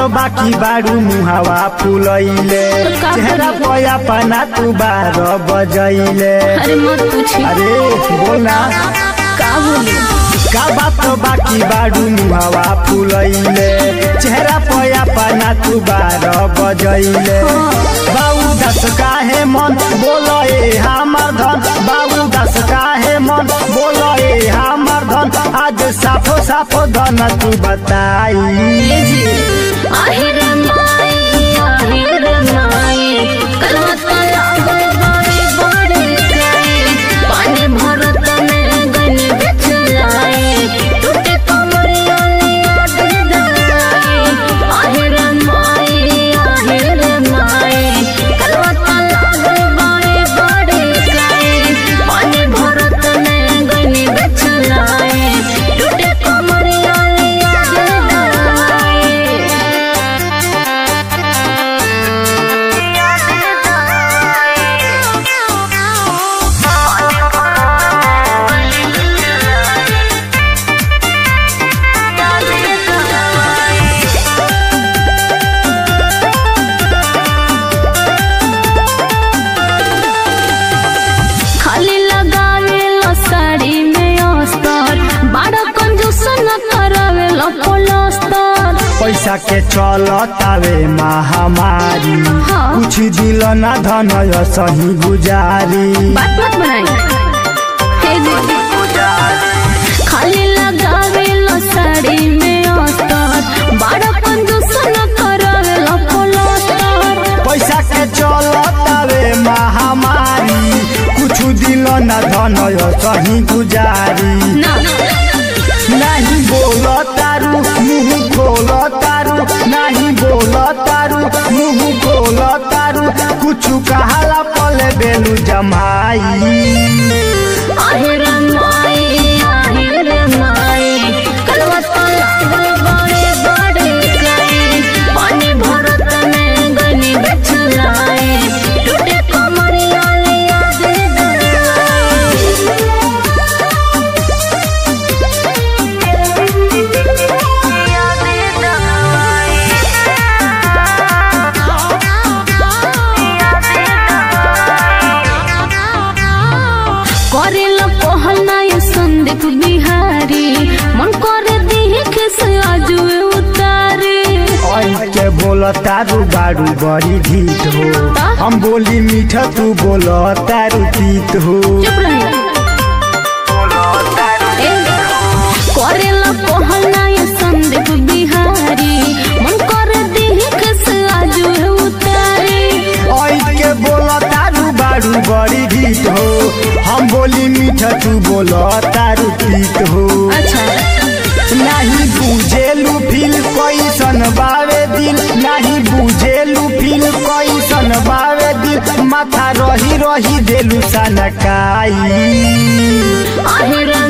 बाकी बारू मुहावा फुलैले का चेहरा करी? पया पना तू बार बजैले अरे मत पूछी अरे बोलना का बोली का बात बाकी बारू मुहावा फुलैले चेहरा पया पना तू बार बजैले बाबू दस काहे मन बोलो ए हमर धन बाबू दस काहे मन बोलो ए हमर धन आज साफो साफो धन तू बताई ये जी আহিर माई আহিर माई कलवा तो लागल बड़े बड़े काई पानी भरत में गन बिछलाए टूटे कमरिया लिया दलाई আহিर माई আহিर माई कलवा तो लागल बड़े बड़े काई पानी भरत में गन बिछलाए टूटे कमरिया लिया दलाई खाली लगावे लो साड़ी में अस्तर बड़ा कंजूस न करावे लो प्लास्टर पैसा के चलतावे महामारी हाँ। कुछ दिल ना धन सही गुजारी बात मत बनाई हे जी खाली लगावे लो साड़ी में अस्तर बड़ा कंजूस न करावे लो प्लास्टर पैसा के चलतावे महामारी कुछ दिल ना धन सही गुजारी ना नहीं बोल तारू मुंह खोल तारू नहीं बोल तारू मुंह खोल तारू कुछ कहाला पले बेलू जमाई আহিर माई আহিर माई कलवा तो लागल बड़े बड़े काई पानी भरत में गनी बिछलाए टूटे कमरिया लिया दे करेल पहलना ये संदीप बिहारी मन करे देख से आजू उतारे ऐ के बोल तारू बारू बड़ी ढीठ हो हम बोली मीठा तू बोल तारू तीत हो चुप रही करेल पहलना ये संदीप बिहारी मन करे देख से आजू उतारे ऐ के बोल तारू बारू बड़ी ढीठ हो हम बोली मीठा तू बोल तारू तीत हो अच्छा नहीं बुझेलू फील कैसन बावे दिल नहीं बुझेलू फील कैसन बावे दिल माथा रही रही देलू सनकाई আহিर